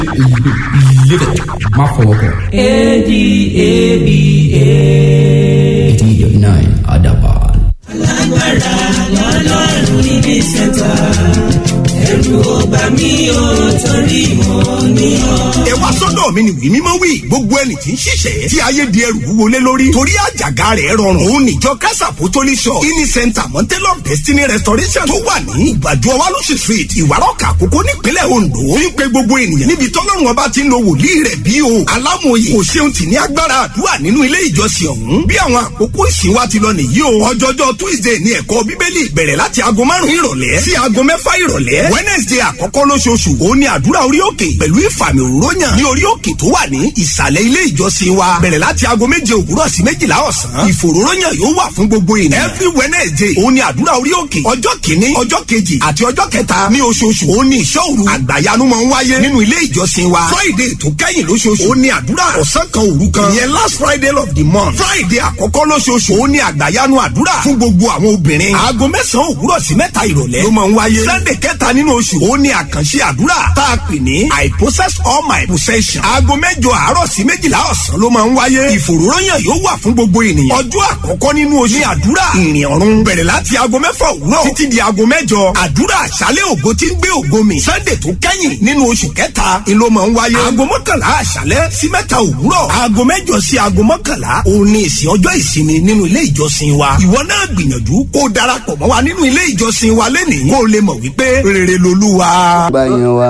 Live it. Má fọwọ́ kàn. A-D-A-B-A. eighty nine Adaban. lágbára lọ́lọ́run níbi sẹ́ńtà ẹ̀rù ọba mi ò torí mọ́ ní ọ. ẹ wá sọ́dọ̀ mi ni wí mímọ́ wí gbogbo ẹni tí ń ṣiṣẹ́ tí ayé di ẹrù wúwo lé lórí torí àjàgà rẹ̀ rọrùn òun níjọ kásá pòtólì shop ini center mountain of destiny restoration tó wà ní ìgbàdo ọwálóṣì street ìwárọ̀kà àkókò nípínlẹ̀ ondo ń pe gbogbo ènìyàn níbi tọ́lọ́run ọba ti ń lo wòlíì rẹ̀ bí o alámòye kò ṣeun tì ní agbára àdúrà nínú ilé ìjọsìn ọ̀hún bí àwọn àkókò ìsìn wa ti lọ nìyí o ọjọ́jọ́ tuesday ní ẹ̀kọ́ bíbélì bẹ̀rẹ̀ láti aago márùn-ún ìrọ̀lẹ́ sí aago mẹ́fà ìrọ̀lẹ́ wednesday àkọ́kọ́ lóṣooṣù òun ni àdúrà orí òkè pẹ̀lú ìfàmì òróyàn ní orí òkè tó wà ní ìsàlẹ̀ ilé ìjọsìn wa bẹ̀rẹ̀ láti aago méje òwúrọ̀ sí méjìlá ọ̀sán ìfòróróyàn yóò wà fún gbogbo ènìyàn every wednesday òun ni àdúrà orí òkè ọjọ́ kìíní ọjọ́ kejì àti ọjọ́ kẹta ní oṣooṣù òun ni ìṣọ́ òru àgbàyanu máa ń wáyé nínú ilé ìjọsìn wa friday tó kẹ́yìn lóṣooṣù òun ni àdúrà ọ̀sán kan òru kan ìyẹn last friday of the month friday àkọ́kọ́ lóṣooṣù òun ni àgbàyanu àdúrà fún gbogbo àwọn obìnrin aago mẹ́sàn-án òwúrọ̀ sí mẹ́ta ìrọ̀lẹ́ ló máa ń wáyé sunday kẹta nínú oṣù òun ni àkànṣe àdúrà tá a pè ní i possess all my possession aago mẹ́jọ àárọ̀ sí méjìlá ọ̀sán ló máa ń wáyé ìfòròyàn yóò wà fún gbogbo ènìyàn ọjọ́ àkọ́kọ́ nínú oṣù ní àdúrà ìrìn ọ̀run bẹ̀rẹ̀ láti aago mẹ́fà òwúrọ̀ títí di aago mẹ́jọ àdúrà àṣálẹ̀ ògo tí ń gbé ògo mi sunday tó kẹ́yìn nínú oṣù kẹta ni ló máa ń wáyé aago mọ́kànlá àṣálẹ̀ sí mẹ́ta òwúrọ̀ aago mẹ́jọ sí aago mọ́kànlá òun ni ìsìn ọjọ́ ìsinmi nínú ilé ìjọsìn wa ìwọ náà gbìyànjú kó o darapọ̀ mọ́ wa nínú ilé ìjọsìn wa lẹ́nìí kó o lè mọ̀ wípé rere lolúwa. gba yẹn wa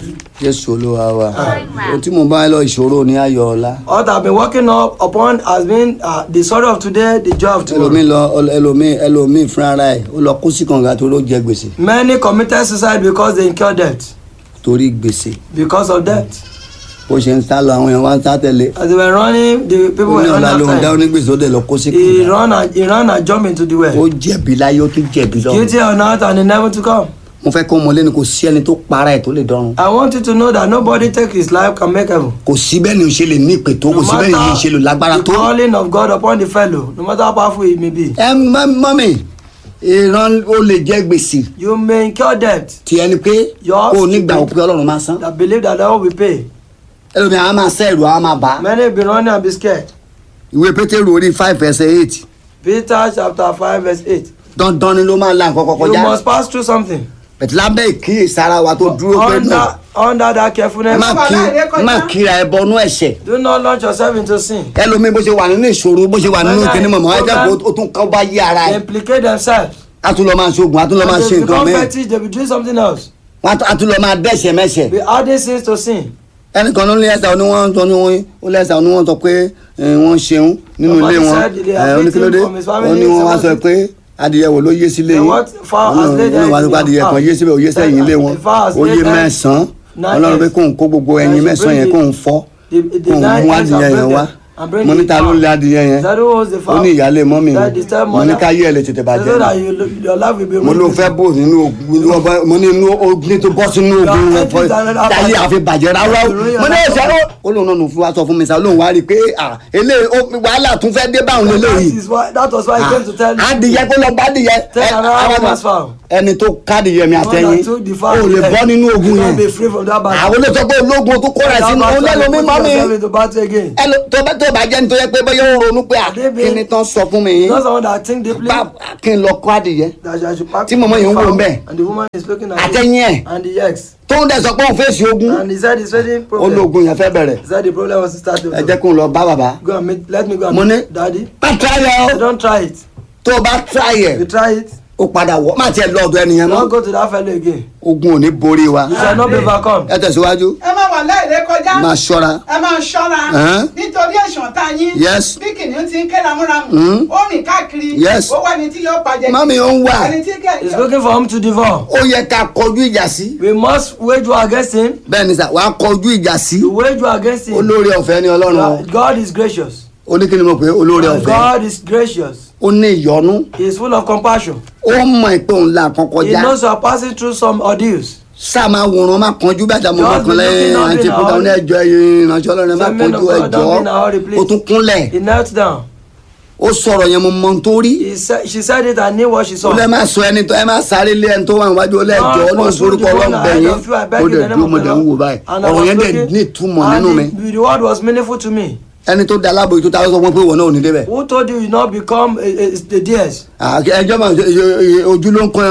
jésù olúwa wa ohun tí mo bá lọ ìṣòro ní ayọ̀ ọ̀la What I've been working up upon has been uh, the sorrow of today, the joy of tomorrow. ẹlòmíì lọ ẹlòmíì ẹlòmíì fúnra ara ẹ̀ ó lọ kó sí kànga tó ló jẹ gbèsè Many committed suicide because they incurred debt. torí gbèsè Because of debt. bó ṣe ń sá lọ àwọn èèyàn wá ń sá tẹ̀lé As they were running, the people ó were ní ọ̀la running lòun dá after him. onígbèsè ó dẹ̀ lọ kó sí He kànga ran and he ran and jumped into the ó well. jẹ̀bi láyé ó tún jẹ̀bi Guilty lọ́run or not, and he never to come. mo fẹ́ kó mọ̀lẹ́ni kò sí ẹni tó para ẹ̀ tó lè dọ́run I want you to know that nobody take his life can make heaven. kò sí bẹ́ẹ̀ ni o ṣe lè ní ìpè tó kò No sí bẹ́ẹ̀ ni o ṣe lè lágbára the tó calling of God upon the fellow, no matter how powerful he may be, ẹ mọ- mọ́mì ìran ó lè jẹ́ gbèsè you may incur debt tí ẹni pé Yours kó o nígbà to òpin ọlọ́run máa san that believe that God will pay. ẹlòmíì àwọn máa sẹ́ ẹ̀rù àwọn máa bà á Many be running and be scared. ìwé pétérù orí five ẹsẹ̀ eight Peter chapter 5 verse 8. dandan ni ló máa la nǹkan kọkọ You já must pass through something. bẹ̀tẹ̀ lábẹ́ ìkíyèsára wa tó dúró pé Under, náà under that ẹ carefulness, má kí ẹ má kíra ẹ bọnú ẹ̀ṣẹ̀ do not launch yourself into sin. ẹlòmíì bó ṣe wà nínú ìṣòro bó ṣe wà nínú When I- kíní mọ̀mọ́ ẹ jẹ́ when kó o tún kọ́ bá yí ara They ẹ̀ implicate themselves. a tún lọ máa ṣoògùn a tún lọ máa And ṣe they nǹkan become mẹ́ẹ̀ fetish, they be doing something else. a tún lọ máa dẹ́ṣẹ̀ mẹ́ṣẹ̀ Be adding sins to sin. ẹnìkan ló ní ẹsẹ̀ ni wọ́n sọ ní wọ́n ó lẹ́sẹ̀ ni wọ́n sọ pé ẹ, wọ́n ṣeun nínú Somebody ilé wọn said they ẹ, are oníkílódé victim from his family, wọ́n ní wọ́n wá sọ somebody- pé adìyẹ wo ló yé sílé Then yín what fowl has laid wọ́n wá sọ pé eggs in adìyẹ your kan house? yé síbẹ̀ ó yé sẹ́yìn ilé wọn The fowl has ó yé laid eggs. mẹ́sàn-án Nine ọlọ́run pé eggs. kóun kó gbogbo And ẹyin she mẹ́sàn-án bring yẹn the- kóun fọ́ The, the kóun nine mú eggs adìyẹ and yẹn bring wá them and bring mo ní it ta ló out. lé adìyẹ yẹn That who owns the ó fowl? ní ìyáálé mọ́mì That the step mo ní mother. ká yé ẹ lè tètè So bàjẹ́ that you, your life will be mo ló ruined. fẹ́ bò nínú ogun mo ní inú ogun tó bọ́ sínú ogun rẹ fọ táyé àfi bàjẹ́ rárá mo ní ẹ̀sẹ̀ ó ó lóun náà nù fún wa sọ fún mi sá lóun wá rí i pé à eléyìí ó- wàhálà tún fẹ́ dé báwọn That lélẹ́yìí is why that was why he came to tell you. adìyẹ kó lọ bá adìyẹ Tell ẹ, another àwọn woman's fowl. ẹni tó kádìyẹ mi The one àtẹyìn that took the ó fowl lè leg. bọ́ nínú ogun You yẹn can't be free from that battle. àwọn olóòótọ́ pé ológun tó kóra That sínú battle, òun lẹ́nu mi you mọ́ put mi yourself into battle again. ẹlò tó bá tó bá jẹ́ ní tó yẹ pé bóyá ó ronú pé à, Àdébí- kí ni tán sọ fún mi yìí Not someone that think deeply. bá kí n lọ kó adìyẹ that I should pack Tí mọ̀mọ́ yìí ń wò fowl, ńbẹ̀. and the woman is looking at àtẹ̀yìn ẹ̀ it and the eggs tó ń dẹ̀ sọ pé òun fèsì ogun and he said he's facing problem ológun yẹn fẹ́ bẹ̀rẹ̀ he said the problem was to start ẹ jẹ́ kó n lọ bá bàbá go and meet let me go and Mo ní- meet daddy má tíráyà so o don't try it tó o bá tíráyà you try it o padà wọ má tiẹ̀ lọ ọ̀dọ̀ ẹnìyẹn don't mọ́ go to that fellow again ogun ò ní borí wa you shall not be overcome ẹ tẹ̀síwájú ẹ máa wà láìrè kọjá máa ṣọ́ra ẹ máa ṣọ́ra Ẹ̀hẹ́n. nítorí ẹ̀sùn tá yín Yes. bí kìnìún ti ń ké ramúramù Mm. ó rìn káàkiri Yes. ó wá ní tí yóò pàjẹ́ Mami, ó ń wà. ẹni tí kẹ́ he's looking for him to devour ó yẹ ká kọjú ìjà sí we must wage war against him bẹ́ẹ̀ ni sà wàá kọjú ìjà sí to wage war against him olórí ọ̀fẹ́ ni ọlọ́run o. God- God is gracious ó ní kí ni mo pè é olórí ọ̀fẹ́ God is gracious ó ní ìyọ́nú he is full of compassion ó mọ̀ pé òun là kan he kọjá knows you are passing through some ordeals sáà máa wòran má kanjú bẹ́ẹ̀ dàmú Just ọkàn lẹ́yìn be looking àti up in pété our- ní ẹjọ́ ìrìnàjò ọlọ́run má Say, men kanjú of God, don't be in a hurry, ẹjọ́ please. ó tún kúnlẹ̀ he knelt down ó sọ̀rọ̀ yẹn mo mọ ohun tó rí He said, she said it, I knew what she ó saw. lẹ́ máa sọ ẹni tó ẹ máa sáré lé ẹni tó wà níwájú ó lẹ́jọ́ Lord, ọlọ́run pursue forúkọ the one ọlọ́run bẹ̀ ahead yín of you, I beg ó in the dẹ̀ name dúró of mo the dẹ̀ ń wò Lord. báyìí And I ọ̀rọ̀ was yẹn dẹ̀ looking, ní ìtumọ̀ and nínú mi the, the word was meaningful to me. ẹni tó da alábòye tó ta ló sọ fún pé ìwọ náà ò ní débẹ̀ Who told you you not become uh, uh, the DS? Ah, ẹjọ́ mà ojú ló ń kan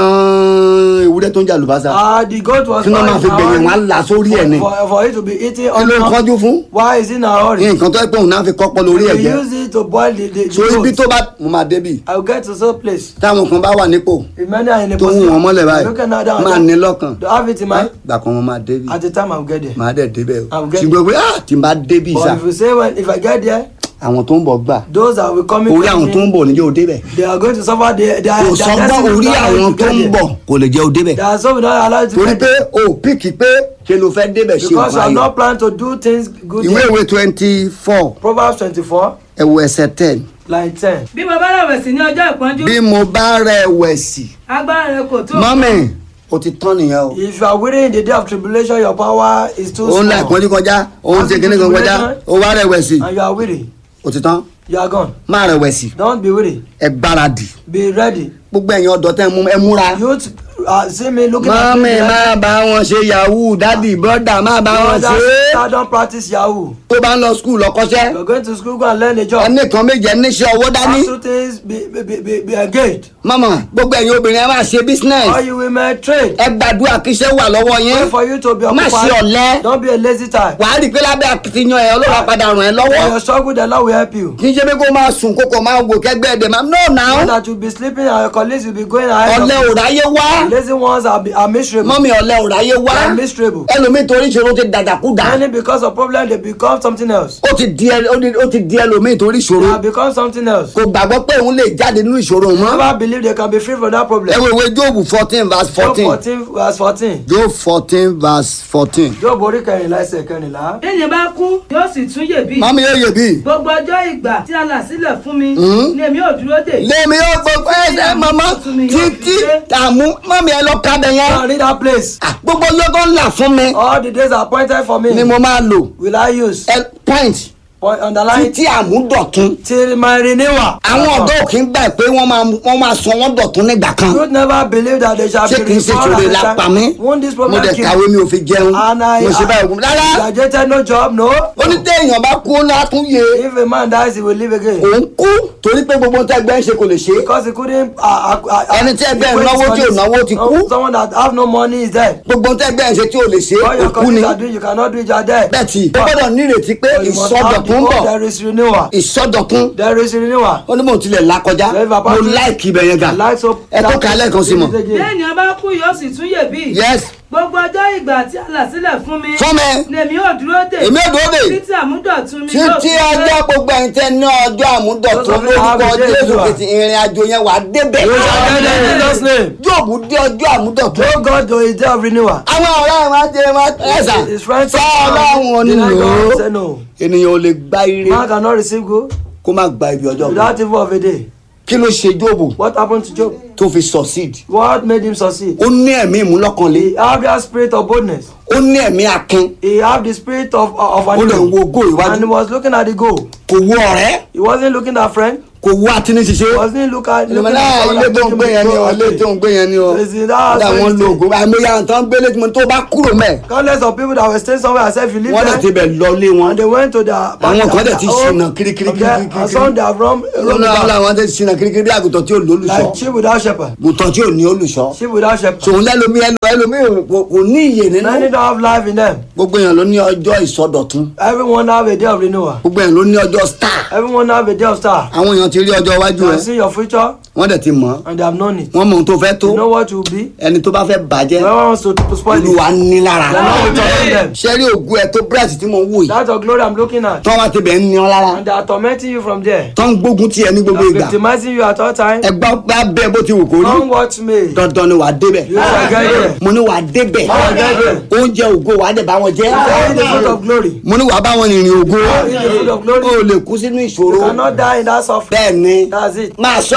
ewúrẹ́ tó ń jà lùbásà Ah, the goat was Kí ló máa fi found gbẹ̀yìn wọn á là sórí ẹ̀ ni for, for, for it to be eaten kí ló ń on kánjú fún Why is it in a hurry? nǹkan tó ẹ pé òun náà fi kọ́pọ̀ lórí ẹ̀ We jẹ́ use it to boil the, the, the so ibi goat. tó bá mo máa débì I will get to some place. táwọn kan bá wà nípò If many are in a tó ń wọn mọ́lẹ̀ báyìí looking at that, máa ní lọ́kàn to have it in mind. gbà kan mo máa débì At the time I will get there. máa dẹ̀ débẹ̀ o I'm getting- ṣùgbọ́n pé ah tí n bá débì But sá if you say when if I get there, àwọn tó ń bọ̀ gbà those that will come in orí àwọn tó ń bọ̀ níjẹ́ o débẹ̀ they are going to suffer their their kò their sọ́gbọ́n destiny will orí not allow you àwọn to tó get ń there. bọ̀ kò lè jẹ́ o débẹ̀ There are some will not allow you to torí get pé there. o píkì pé ṣe ló fẹ́ débẹ̀ ṣe Because you nǹkan are ayọ̀ not planning to do things good ìwé there. ìwé twenty four Proverbs twenty-four ẹ̀wọ̀ ẹsẹ̀ ten line ten. bí mo bá rẹ̀wẹ̀sì ní ọjọ́ ìpọ́njú bí mo bá rẹ̀wẹ̀sì agbára rẹ kò tó mọ́mì o ti tán nìyẹn o If you are weary in the day of tribulation, your power is too òun la small. ìpọ́njú kọjá òun ṣe kíní kan kọjá o wá rẹ̀wẹ̀sì And you are weary, o ti tán you are gone. má rẹ̀wẹ̀sì Don't be weary. ẹ gbáradì Be ready. gbogbo ẹ̀yin ọ̀dọ́ tẹ́ ẹ mú- ẹ múra Youth uh, see me looking at mọ́mì me. má bá wọn ṣe yahoo dádì brọ́dà má bá wọn ṣe é Brothers, don't practice Yahoo. tó bá ń lọ skul lọ́kọ́ṣẹ́ You're going to school, go and learn a job. ẹnì kan méje níṣẹ́ owó dání Have two things, be, be, be, be, be engaged. mọ́mọ́ gbogbo ẹ̀yin obìnrin ẹ máa ṣe business Or you will make trade. ẹ gbàdúrà kíṣẹ́ wà lọ́wọ́ Pray yín for you to be má ṣe occupied. ọ̀lẹ Don't be a lazy type. wàá rí i pé lábẹ́ akitiyan ẹ̀ ọlọ́wà padà ràn ẹ́ When lọ́wọ́ you struggle, the Lord will help you. kì í ṣe pé kó máa sùn kókò máa wò kẹgbẹ́ ẹ̀dẹ̀ máa no Not now that you'll be sleeping and your colleagues will be going ahead of ọ̀lẹ ò you. ráyé wá Lazy ones are, be, are miserable. mọ́mí ọ̀lẹ ò ráyé wá They are miserable. ẹlòmíì torí ìṣòro ti dàdàkúdà Many because of problem they become something else. ó ti di ẹ- ó di- ó ti di ẹlòmíì torí They ìṣòro have become something else. kò gbàgbọ́ pé òun lè jáde nínú ìṣòro mọ́ Never believe they can be free from that ẹ problem. wo ìwé jóòbù fourteen verse Job fourteen 14 verse 14. job fourteen verse fourteen Job orí kẹrìnlá ẹsẹ̀ kẹrìnlá. téèyàn bá kú yóò sì tún yè bí mọ́mí yóò yè bí gbogbo ọjọ́ ìgbà tí a là sílẹ̀ fún mi Mhm. ni èmi ò dúró dè lèmi yóò gbogbo ẹsẹ̀ mọ́mọ́ títí àmú mọ́mí ẹ lọ kábẹ̀ Go yẹn and read that place. Ah, gbogbo ọjọ́ tó ń là fún mi All the days appointed for me ni mo máa lò will I use. ẹ point Point underline títí àmúdọ̀tún till my renewal. àwọn ọ̀dọ́ ò kí ń gbà pé wọ́n máa wọ́n máa sọ wọ́n dọ̀tún nígbà kan Youth never believe that they shall ṣé be kì í ṣe restored ìṣòro at the la pa time. mí Won't this mo problem dẹ̀ kill kàwé mi ò fi jẹun And I, mo ṣe báyìí ògùn rárá graduated no job no. onítẹ̀yìn bá kú ó náà tún yé If a man dies he will live again. òun kú torí pé gbogbo nǹkan ẹgbẹ́ ń ṣe kò lè ṣe Because he couldn't. Uh, uh, uh, Ẹni tí ẹgbẹ́ equate náwó tí ò his náwó ti money. kú. Someone that have no money is dead. gbogbo nǹkan ẹgbẹ́ ń ṣe tí ò lè ṣe All your òkú ni colleagues are doing you cannot do it you are dead. bẹ́ẹ̀ tí ó gbọ́dọ̀ nírètí pé But you must have the ìsọdọ̀tún ń hope bọ̀ there is renewal. ìsọdọ̀tún There is renewal. ó ní mò ń tilẹ̀ là kọjá If a mo person- láìkì ibẹ̀ yẹn gà I like so. ẹ tó kà á lẹ́ẹ̀kan sí mọ̀ téèyàn bá kú yóò sì tún yè bí yes gbogbo ọjọ́ ìgbà tí a là sílẹ̀ fún mi fún mi ni èmi ò dúró dè èmi ò dúró dè títí àmúdọ̀tún mi yóò títí fi dé. ọjọ́ gbogbo ẹ̀yin tẹ́ ní ọjọ́ àmúdọ̀tún Those of you lórúkọ have the day jésù to kìtì ìrìn àjò yẹn wà á débẹ̀ You shall get there in Jesus' name. jóòbù dé ọjọ́ àmúdọ̀tún Oh God, to his day of renewal. àwọn ọ̀rẹ́ ẹ̀ máa jẹ máa ẹ̀sà His friends sọ ọlọ́run deny nílò God, say no. ènìyàn ò lè gba ire Man cannot receive good kó má gba ibi ọjọ́ kan without evil of a day. kí ló ṣe jóòbù What happened to Job? tó fi succeed What made him succeed? ó ní ẹ̀mí ìmúlọ́kànlé He have that spirit of boldness. ó ní ẹ̀mí akin He have the spirit of of ó an lè wo eagle. ògo And he ìwájú was looking at the goal. kò wo ọ̀rẹ́ He wasn't looking at friend. kò wo àtiníṣiṣẹ́ Wasn't look at ìlú looking náà at ilé someone tó ń that gbé yẹn ni o took him ilé tó ń gbé yẹn ni o Is it that kódà wọn lo so ògo àìmọye àwọn tó ń gbélé tí mo tó bá kúrò mẹ́ Countless of people that were staying somewhere and said if you leave wọ́n dẹ̀ ti there bẹ̀ lọ lé wọn and they went to the Àwọn kan dẹ̀ ti ṣìnà kirikiri from there, kirikiri and some they have run lọ́nà run àwọn back làwọn tẹ̀ ṣìnà kirikiri bí àgùntàn tí ò lólùṣọ́ like sheep without shepherd àgùntàn tí ò ní olùṣọ́ sheep without shepherd tòun lẹ́lòmí ẹlòmí kò kò ní iyè nínú many don't have life in them gbogbo èèyàn ló ní ọjọ́ ìsọdọ̀tún everyone have a day of renewal gbogbo èèyàn ló ní ọjọ́ star everyone have a day of star àwọn èèyàn ti rí ọjọ́ iwájú you rẹ can see your future wọ́n dẹ̀ ti mọ̀ ọ́ and they have known it wọ́n mọ ohun tó fẹ́ tó you know what you will be ẹni tó bá fẹ́ bàjẹ́ whoever wants to, to spoil it olúwa ní lára the Lord will torment them ṣé rí ògùn ẹ tó bírẹ̀tì tí mo ń wò yìí that's your glory I'm looking at tọ́ wá ti bẹ̀ ń ní ọ lára and they are tormenting you from there tọ́ ń gbógun tiẹ̀ ní gbogbo they ìgbà are victimizing you at all time ẹgbọ́n bá bẹ́ẹ̀ bó ti wù kó rí come watch me dandan ni wà á débẹ̀ you shall get there mo ní wà á débẹ̀ shall get there. oúnjẹ ògo wà á dẹ̀ bá wọn jẹ́ you shall eat the food of glory mo ní wà á bá wọn rìnrìn ògo eat the food of o glory ò lè kú sínú ìṣòro you cannot die in that suffering bẹ́ẹ̀ ni that's it máa sọ pé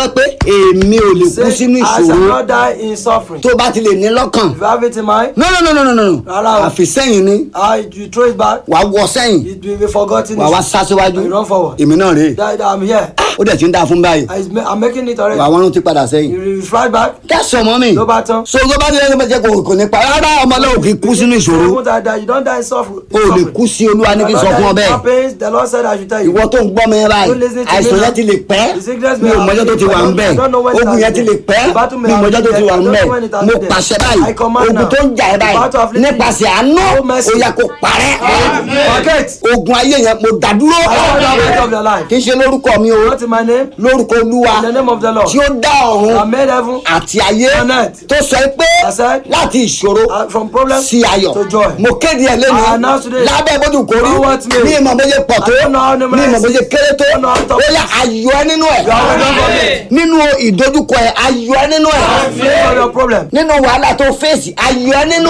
èmi ò lè kú Say, sínú I shall ìṣòro not die in suffering. tó bá ti lè ní lọ́kàn If you have it in mind, no no no no no no Rárá o. àfi sẹ́yìn ni I, you throw it back, wàá wọ sẹ́yìn it will be forgotten. wàá wá sá síwájú You run forward. èmi náà rèé That, that I'm here. ó dẹ̀ ti ń dáa fún báyìí I, I'm making it already. wàá wọ́n ti padà sẹ́yìn You, you fly back, kẹ́sọ̀ mọ́ mi ló bá tán. so tó bá ti lẹ́nu bẹ́ẹ̀ kò kò ní pa rárá ọmọ náà ò kì í kú sínú You ìṣòro won't die, die. You don't die in suffering. o ò lè kú sí olúwa ní kí n sọ fún ọ bẹ́ẹ̀ Happens, the Lord said I should tell you. ìwọ tó ń gbọ́ mi báyìí Don't listen to me àìsàn now. yẹn ti lè pẹ́ The sickness mi may ò mọjọ́ have tó ti wà ń been. bẹ̀ I don't know when it ogun has yẹn ti been. lè pẹ́ The battle may mi ò have mọjọ́ tó been. ti wà I ń don't bẹ̀ know when it has mo been. pàṣẹ I báyìí command ogun now. tó ń jà ẹ́ The battle báyìí of living. nípasẹ̀ àánú No mercy. ó yẹ kó parẹ́ Forget. ogun ayé yẹn mo dàdúró I don't know the of your life. kì í ṣe lórúkọ mi o Not in my name. lórúkọ olúwa In the name of the Lord. tí ó dá I ọ̀run made heaven àti ayé On earth. tó sọ pé I said, láti ìṣòro uh, from problem sí ayọ̀ to joy. mo kéde ẹ I lẹ́nu announce today. lábẹ́ bójú kò rí Know what me. ní ìmọ̀ bóyá pọ̀ tó I don't know how ní numerous ìmọ̀ bóyá kéré tó I don't know how tough ó yà ayọ̀ ẹ nínú ẹ̀ You are welcome for me. nínú ìdojúkọ ẹ ayọ̀ ẹ nínú ẹ̀ Free from your problem. nínú wàhálà tó fèsì ayọ̀ ẹ nínú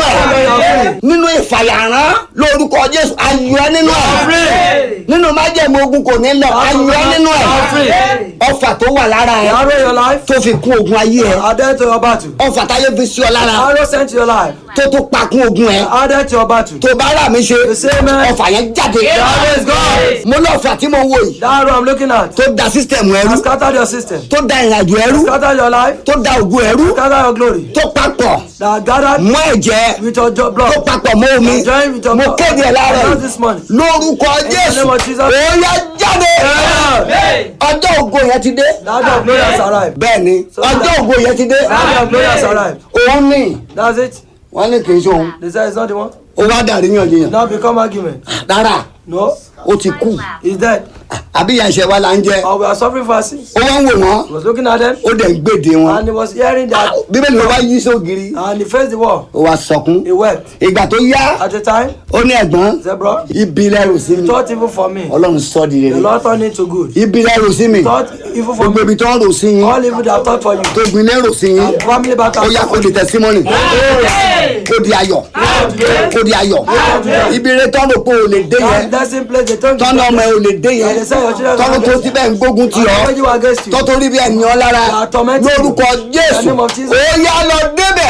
ẹ̀ nínú ìfàyàrán lórúkọ jésù ayọ̀ ẹ nínú ẹ̀ nínú májẹ̀mú ogun kò ní lọ ayọ̀ ẹ nínú ẹ̀ ọfà tó wà lára ẹ The arrow in your life. tó fi kún ogun ayé ẹ Added to your battle. ọfà táyé fi sí ọ lára Arrow sent to your life. tó tó pa kún ogun ẹ Added to your battle. tó bá rà mí ṣe The same man. ọfà yẹn jáde The arrow is gone. mo lọ́ọ̀fà tí mo wò yìí The arrow I'm looking at. tó da sísítẹ̀mù ẹrú Has scattered your system. tó da ìrìnàjò ẹrú Scattered your life. tó da ògùn ẹrú Scattered your glory. tó papọ̀ That gathered mọ́ ẹ̀jẹ̀ with your jo- tó blood. papọ̀ mọ́ omi Join with your mo blood. kéde ẹ̀ láàárọ̀ Announce yìí this morning. lórúkọ jésù name of Jesus. òòyà jáde Amen. ọjọ́ ògo yẹn ti dé That day of glory has arrived. bẹ́ẹ̀ ni So ọjọ́ that- ògo yẹn ti dé That day of glory has arrived. òun ni That's it. wọ́n ní kì í ṣe òun They say it's not the one. ó wá dàrí yànjiyàn Now become argument. rárá No. ó ti kú He's dead. àbí ìyá ìṣẹ̀ wa là ń jẹ Or we are suffering for our sins. ó wá ń wò wọ́n He was looking at them ó dẹ̀ ń gbèdè wọn and he was hearing that bíbélì ló wá yí sógiri and he faced the wall. ó wá sọkún He wept. ìgbà tó yá At the time, ó ní ẹ̀gbọ́n he said, Bro, ibi lẹ́rù sí mi thought evil for me. ọlọ́run sọ di The rere Lord turned it to good. ibi lẹ́rù sí mi Thought evil for gbogbo me. ibi tó ń rò sí yín All evil they have thought for you. tó gbin lérò sí yín And family battle. ó yá kó di tẹsímọ́nì kó di ayọ̀ kó di ayọ̀ ibi rẹ tọ́nù pé o lè dé yẹn That dancing place they turn tọ́nù ọmọ ẹ ò lè dé yẹn They say your children tọ́nù tó ti bẹ́ẹ̀ ń gbógun ti ọ́ When you are against you. tọ́tò rí bí ẹnìyàn lára They are tormenting you. lórúkọ jésù In the name of Jesus. ó yá lọ débẹ̀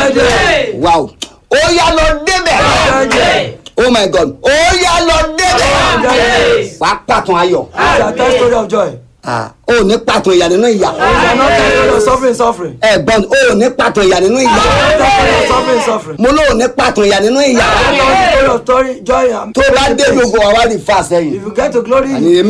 wow ó yá lọ débẹ̀ oh my god ó yá lọ débẹ̀ wàá pàtàn ayọ̀ It's a tell story of joy. Ah, ó ní pàtàn ìyà nínú ìyà You are not telling story of suffering, suffering. ẹ̀gbọ́n ó ní pàtàn ìyà nínú ìyà Tell story of suffering, suffering. mo lóò ní pàtàn ìyà nínú ìyà Tell story of story, joy. and tó bá dé praise. gbogbo àwa rí fa sẹ́yìn If you get to glory, àní èmi